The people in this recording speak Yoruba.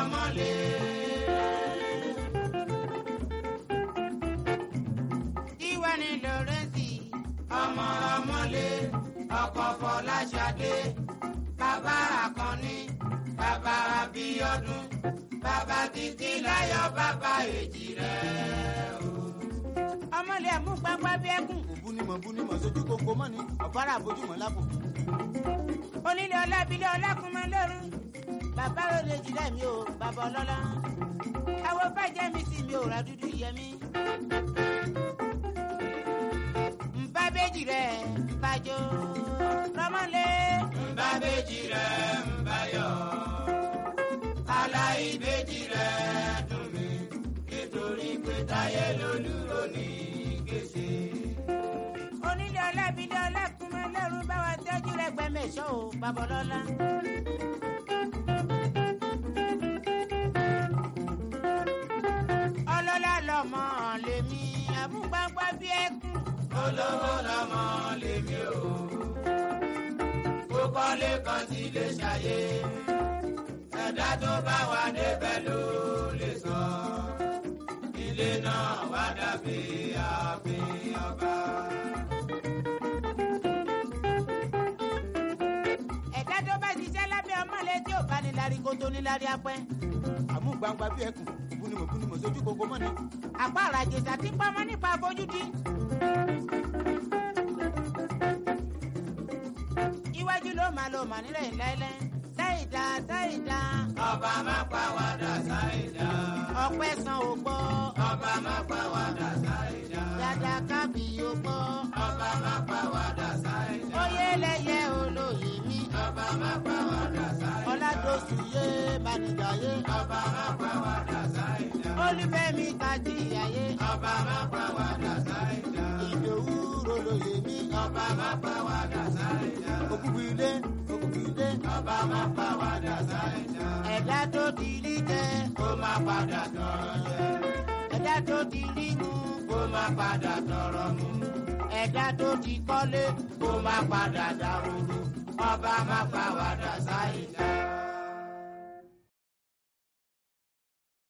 ọmọlé. Tiwa ni Lọ́rẹ́nsì ọmọ ọmọlé ọkọ Fọláṣadé bàbá Àkànní bàbá Abíọ́dún bàbá títí láyọ̀ bàbá èjì rẹ̀ o. ọmọlé ẹ̀mú pápá bí ẹkùn òbúnímọ̀ búnímọ̀ sójú kókó mọ́ ni ọ̀bára àbójúmọ̀ lápò. onílé ọlábílẹ̀ ọlákùnmọ́ lọ́rùn bàbá òde jìlẹ̀ mi ò bàbá ọlọ́lá àwọn bàjẹ́ mi sì mi ò ra dúdú yẹmí. nbá bèjì rẹ̀ nbàjọ́ rọmọlé. nbá bèjì rẹ̀ nbàyọ̀ aláìbèjì rẹ̀ dùn mí nítorí pé táyé lolúro ní gèsè. onílé ọlábílẹ̀ ọlákùnmọ́ lọ́rùn bá wa tọ́jú rẹ̀ gbẹ́mẹ̀ṣọ́ o bàbá ọlọ́lá. ọlọ́lá lọ́mọ lèmi àmúgbàgbà bí ẹkún. olówó lọ́mọ lèmi o kó kọ́lé kan tí lè ṣàyè ẹ̀dá tó bá wà débẹ̀ ló lè sọ ilé náà wá dàbí ààfin ọba. ẹ̀dá tó bá ṣiṣẹ́ lábẹ́ ọmọlé tí ò bá ní lárí kó tó ní lárí apẹ́. àmúgbàǹgbà bí ẹkùn òbúnímọ̀ búnímọ̀ sójú kókó mọ́ ni. àpá àràjèsà tí ń pamọ́ nípa àfojúdi. iwájú ló máa lo mànílẹ̀ láíláí sáìdá sáìdá. ọba máa pa wàdà sáìdá. ọpẹ́ san ò gbọ́. ọba máa pa wàdà sáìdá. dada kábì yóò gbọ́. ọba máa pa wàdà sáìdá. oyè lẹyẹ olóyè mi. ọba máa pa wàdà sáìdá. ọládòsù yé banijaye. ọba máa pa wàdà sáìdá. olúfẹ́mi tajíyàyé. ọba máa pa wàdà sáìdá. ìdòwú rolóyè mi. ọba máa pa wàdà sáìdá. òkùnkùn ilé òkùnkùn ilé. ọba máa pa wàdà sáìdá. ẹ̀dá tó di rí jẹ. kó má padà tọrọ jẹ. ẹ̀dá tó di rí mu. kó má padà tọrọ mu. ẹ̀dá tó di kọ́lé. kó má padà dàrú. ọba máa pa wàdà sáìdá.